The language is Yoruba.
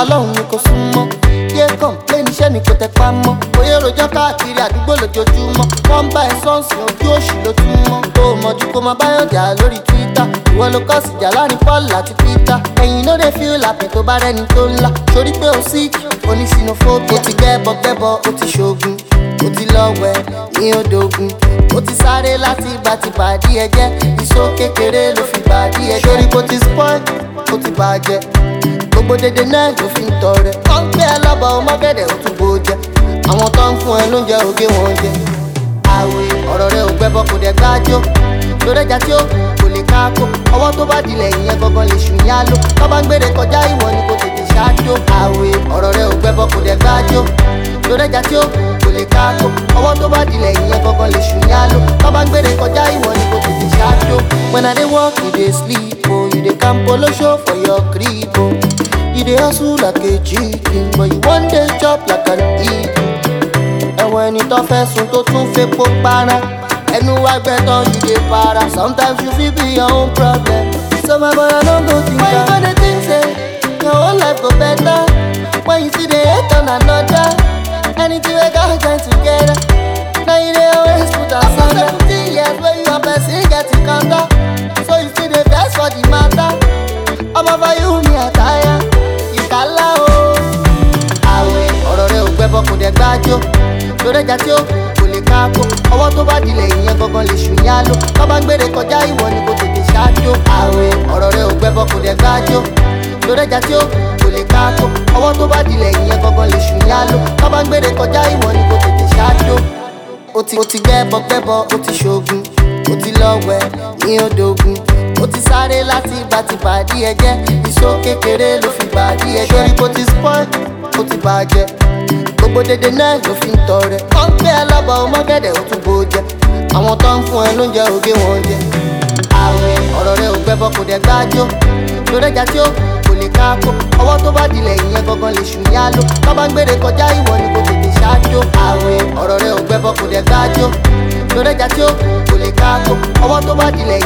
ọlọ́run ni kò súnmọ́ yé kọ̀ǹpléìn iṣẹ́ ni kò tẹpá mọ́ oyè rojọ́ káàkiri àdúgbò lójoojúmọ́ wọ́n ń bá ẹ sọ́ọ̀sì ojú òṣì ló tún mọ́ tó o mọ̀jú kó máa báyọ̀ jà lórí twitter ìwọ ló kọ́ sí jà láàrin paul àti peter ẹ̀yin ló dé feel happy tó bá rẹ́ni tó ńlá sórí pé o sick onísìnófóbia ó ti gbẹ́bọ gbẹ́bọ ó ti ṣoògùn ó ti lọ́wẹ̀ ní odògùn ó ti sáré láti ìgbà tí bàdí ẹ jẹ́ ìṣó kékeré ló fi bàdí ẹ jẹ́ sórí kó ti spoil ó ti bàjẹ́ gbogbo dédé náà ló fi ń tọrẹ wọ́n ń gbé ẹ lọ́bọ̀ ọmọgẹ́dẹ̀ ó tún bó jẹ àwọn tó ń fún ẹ lóúnjẹ ògé wọn jẹ àwẹ̀ ọ̀rọ̀ rẹ ò gbẹ́bọ kò dẹ̀ gbájó lórí ẹja tí ó kò lè káàkó ọwọ́ tó bá dilẹ̀ ìyẹn gangan lè ṣù yá ló tó bá ń gbére kọjá ìwọ ni kò tètè ṣáájó àwẹ̀ ọ̀rọ̀ rẹ ò gbẹ́bọ kò dẹ̀ gbájó lórí ẹja tí ó kò lè káàkó ọwọ́ tó bá dilẹ̀ ìyẹn gangan lè ṣù yá ló tó bá ń gbére kọjá ìwọ ni kò tètè ṣáájó. when i dey work you dey sleep o you dey camp olosho for your crib o you dey hustle like a chicken but you wan dey chop like an eagle ẹ̀wọ̀n ẹni tó fẹ́ sun tó tún fepo para ẹnu wá gbẹ́tọ̀ you dey para sometimes you fit be your own problem so my boy i no go think am. when you go dey think say your whole life go better when you still dey hate on another anything wey God join together na you dey always put am after seventeen years wey you and person get encounter so you still dey vex for the matter ọmọ for you me attire you kala o. àwẹ̀ ọ̀rọ̀ rẹ ò gbẹ́bọ kò dẹ̀ gbájó lórí ẹja tí ó kò lè káàkó ọwọ́ tó bá dilẹ̀ ìyẹn gangan lè ṣù yá ló tó bá ń gbére kọjá ìwọ ni kò tètè ṣáájó àwẹ̀ ọ̀rọ̀ rẹ ò gbẹ́bọ kò dẹ̀ gbájó lórí ẹja tí ó kò lè káàkó ọwọ́ tó bá dilẹ̀ ìyẹn gangan lè ṣù yá ló tó bá ń gbére kọjá ìwọ ni kò tètè ṣáájó ó ti ó ti gbẹ́bọ gbẹ́bọ ó ti ṣoògùn ó ti lọ́wẹ̀ ní odògùn ó ti sáré láti ìgbà tí bàdí ẹ jẹ́ ìṣó kékeré ló fi bàdí ẹ jẹ́ sórí kó ti spoil ó ti bàjẹ́ gbogbo dédé náà ló fi ń tọrẹ wọ́n ń gbé ẹ lọ́bọ̀ ọmọgẹ́dẹ̀ ó tún bó jẹ àwọn tó ń fún ẹ lóúnjẹ ògé wọn jẹ àwẹ̀ ọ̀rọ̀ rẹ ò gbẹ́bọ kò dẹ̀ gbájó lórí ẹja tí ó kò lè káàkó ọwọ́ tó bá dilẹ̀ ìyẹn gangan lè ṣù yá ló tó bá ń gbére kọjá ìwọ ni kò tètè ṣáájó àwẹ̀ ọ̀rọ̀ rẹ ò gbẹ́bọ kò dẹ̀ gbájó lórí ẹja tí ó kò lè káàkó ọwọ́ tó bá dilẹ̀